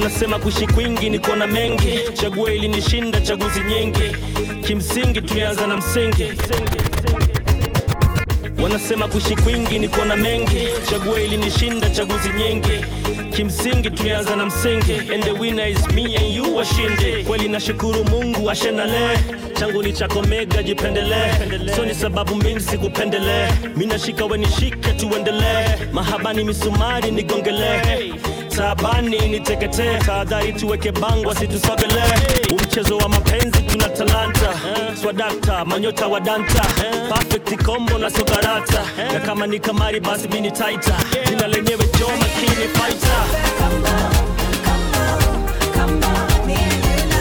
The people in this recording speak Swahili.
Wanasema kuishi kwingi ni kuona mengi, chaguo ili nishinda chaguzi nyingi, kimsingi tulianza na msingi. Wanasema kuishi kwingi ni kuona mengi, chaguo ili nishinda chaguzi nyingi, kimsingi tulianza na msingi. And the winner is me and you, washinde. Kweli nashukuru Mungu ashenale, changu ni chako mega, jipendelee. So ni sababu mimi sikupendelee, mimi nashika we nishike, tuendelee. Mahabani misumari nigongelee Tabani niteketee, tahadhari tuweke bango asitusogelee. Umchezo wa mapenzi tuna talanta, swadakta manyota wa danta, perfect combo na sokarata, na kama ni kamari basi mimi ni taita, jina lenyewe